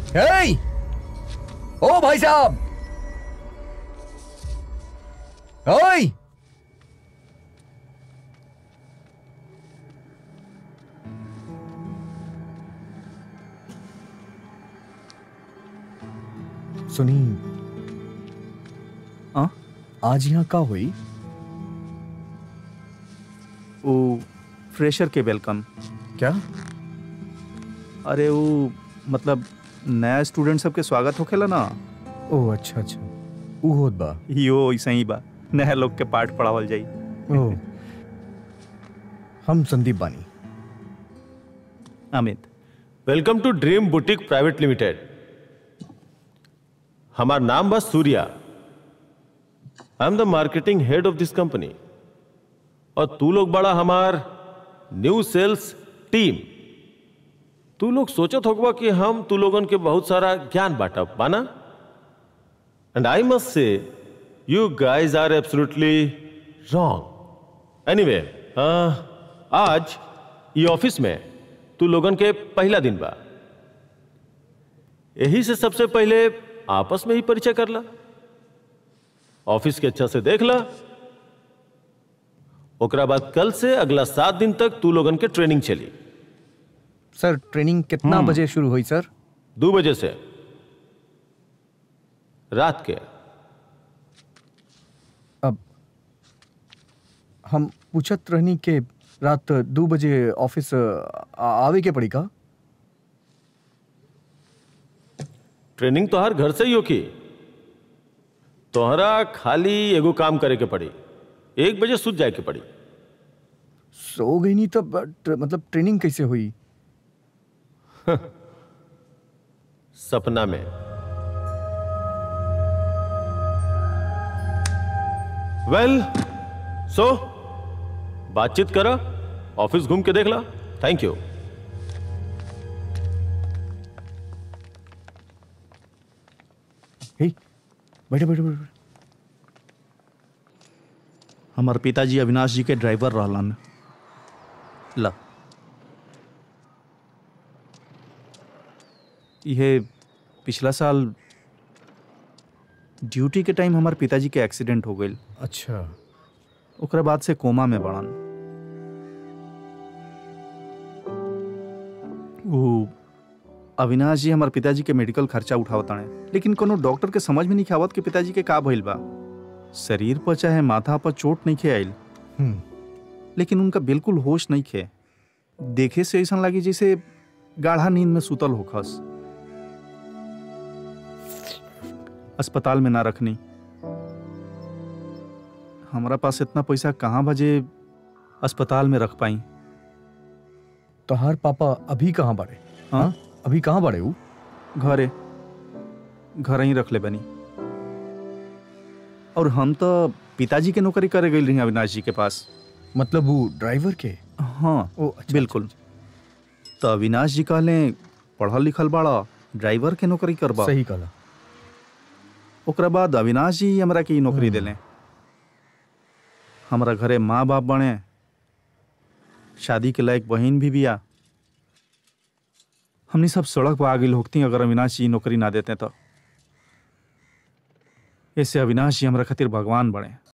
हे ओ भाई साहब ओए सुनी हाँ? आज यहाँ का हुई वो फ्रेशर के वेलकम क्या अरे वो मतलब नया स्टूडेंट सबके स्वागत होखेला ना ओ अच्छा अच्छा ऊ होत बा यो ऐसा ही बा नया लोग के पाठ पढ़ावल जाई ओ हम संदीप बानी Amit welcome to dream boutique private limited हमार नाम बस Surya I am the marketing head of this company और तू लोग बड़ा हमार न्यू सेल्स टीम तू लोग सोचत होगा कि हम तू लोगन के बहुत सारा ज्ञान बांटब माना and I must say you guys are absolutely wrong anyway आज ये ऑफिस में तू लोगन के पहला दिन बा यही से सबसे पहले आपस में ही परिचय कर ला ऑफिस के अच्छा से देख ला ओकरा बाद कल से अगला सात दिन तक तू लोगन के ट्रेनिंग चली सर ट्रेनिंग कितना बजे शुरू हुई सर दो बजे से रात के अब हम पूछत रहनी के रात दो बजे ऑफिस आ- आवे के पड़ी का ट्रेनिंग तो हर घर से ही होकी तोहरा खाली एगो काम करे के पड़ी एक बजे सुत जाए के पड़ी सो गई नहीं तो बट मतलब ट्रेनिंग कैसे हुई सपना में वेल सो बातचीत करा ऑफिस घूम के देख ला थैंक यू हे बैठे बैठे बैठे बैठे। हमार पिताजी अविनाश जी के ड्राइवर रहलन ला ये पिछला साल ड्यूटी के टाइम हमार पिताजी के एक्सीडेंट हो गई अच्छा ओकरा बाद से कोमा में बढ़न वो अविनाश जी हमार पिताजी के मेडिकल खर्चा उठावताने लेकिन कोनो डॉक्टर के समझ में नहीं आवत कि पिताजी के का भइल बा शरीर पर चाहे माथा पर चोट नहीं खे आइल हम्म लेकिन उनका बिल्कुल होश नहीं खे देखे से ऐसा लगी जैसे गाढ़ा नींद में सुतल होखस अस्पताल में ना रखनी हमारा पास इतना पैसा कहाँ बजे अस्पताल में रख पाई तोहार पापा अभी कहाँ बाड़े हाँ अभी कहाँ बाड़े ऊ घरे घर ही रख ले बनी और हम तो पिताजी के नौकरी करे गई रही अविनाश जी के पास मतलब वो ड्राइवर के हाँ ओ अच्छा बिल्कुल तो अविनाश जी कहले पढ़ल लिखल बाड़ा ड्राइवर के नौकरी करबा सही कहला ओकरा बाद अविनाश जी हमरा के ई नौकरी दिले हमरा घरे माँ बाप बने शादी के लायक बहन भी बिया हमनी सब सड़क पर आ गई होती अगर अविनाश जी ई नौकरी ना देते तो ऐसे अविनाश जी हमरा खातिर भगवान बने